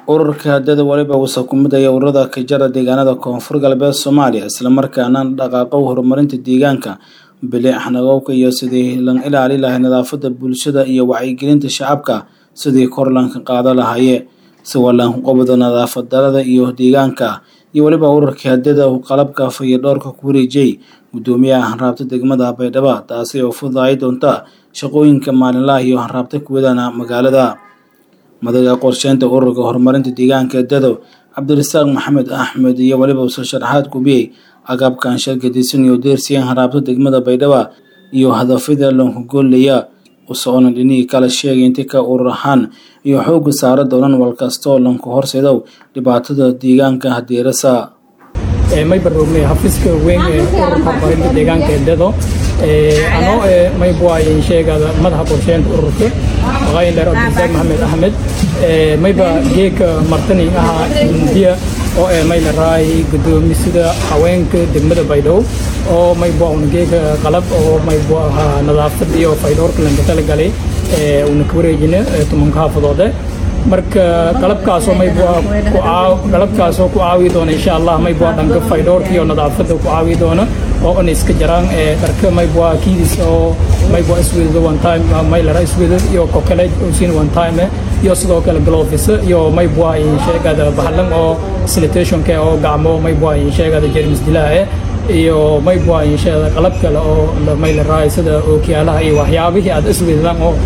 ururka haddada weliba wuusa ku midaya ururada ka jara deegaanada koonfur galbeed soomaaliya islamarkaana dhaqaaqo horumarinta deegaanka bilic xanagowka iyo sidii lan ilaali lahay nadaafada bulshada iyo wacyigelinta shacabka sidii kor lanka qaado lahaye si walanku qabado nadaafad darada iyo deegaanka iyo weliba ururkii haddada qalabka fayadhoorka ku wareejiyey gudoomiyaha hanraabta degmada baydhabo taasi oo fududaay doonta shaqooyinka maalinlaha iyo hanraabta kuwadana magaalada madaga qorsheynta ururka horumarinta deegaanka dado cabdirasaaq maxamed axmed iyo weliba uso sharaxaad kubiyey agabkan shargadisan iyo deersiyan hanraabta degmada baydhabo iyo hadafyada loonku goolaya usoconan dhinihii kala sheegay inti ka urur ahaan iyo xooga saara doonan walkastoo lanku horseedow dhibaatada deegaanka hadeerasa may baroognay xafiiska weyn ee ururka horumarinta deegaanka ee dado anoo may buayin sheegada madaxa qorsheynta ururka qayler cabdirasaaq maxamed axmed mayba geeka martani ahaa hindiya oo ee may laraay gudoomisida haweenka degmada baydhabo oo may bua una geeka qalab oo may bu ahaa nadaafad iyo faydhoorka lanka talagalay una ka wareejina tumanka xaafadoode marka qalabkaasoo may bua ku qalabkaasoo ku caawi doona insha allah may bua dhanka faydhoorka iyo nadaafadda ku caawi doona oo una iska jaraan dharka may bua kiidis oo may bua isweedado one time may lara isweedad iyo kokale usin one time iyo sidoo kale glovis iyo may bua sheegada bahalan oo sanitationka oo gacmo may bua sheegada jermis dilaahe iyo may bua sheegada qalab kale oo may laraay sida ookiyaalaha iyo waxyaabihii aad isweedadaan oo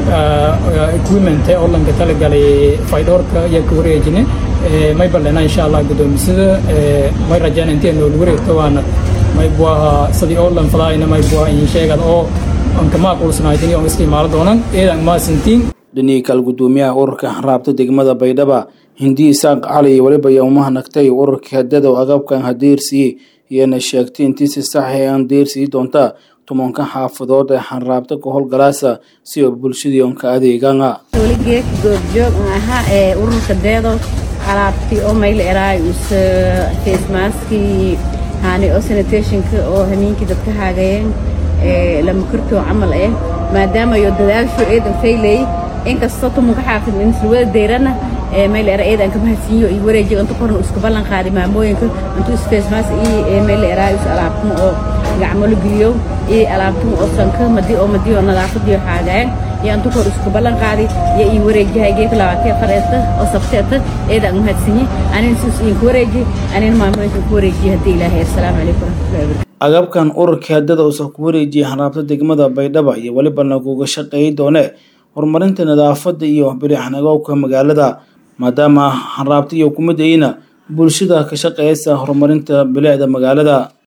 equipment oo lanka talagalay faydhoorka iyo ka wareejine may balena insha allah gudoomisada may rajaan intee nool wareegto waana may buaha sidii oo lan fadaayna may bua sheegad oo anka maaqulsanaaytin oo iska imaalo doonan eedan maasintiin dhinihii kale gudoomiyaha ururka hanraabta degmada baydhaba hindi isaaq cali iyo weliba yowmaha nagtay ururkii haddada oo agabkan hadeersiiyey iyana sheegtay intii si sax ee aan deersii doonta tumanka xaafadood ee xanraabta ka howlgalaasa si oo bulshadii onka adeegana weligeek goobjoog ahaa ee ururka deedo alaabtii oo mayla eraay us facemaskii hani oo sanitationka oo hamiinkii dadka haagayeen lama kortoo camal eh maadaama yo dadaasho eedan faylay inkastoo tumanka xaafid insulwada deyrana mayla eedan kamahadsiinyo iyo wareejiga inta korna isku ballan qaaday maamooyinka intuu isfacemask iyo mayla eraay us alaabtuma oo gacmo la geliyo iyo alaabtuma oo sanka madi oo madi oo nadaafadiyo xaagayeen iyo inta kor isku ballan qaaday iyo ii wareejihay geeka labaatee fareesta oo sabteeta eedan mahadsiinye anin sis idinku wareeji anin maamooyinka ku wareejiye haddii ilaahay assalaamu calaykum waraxmatullahi wabarakatu agabkan ururkii haddada uusa ku wareejiyay hanraabta degmada baydhaba iyo weliba laguga shaqeey doone horumarinta nadaafadda iyo bilixnagowka magaalada maadaama hanraabta iyo kumadayina bulshada ka shaqeysa horumarinta bilicda magaalada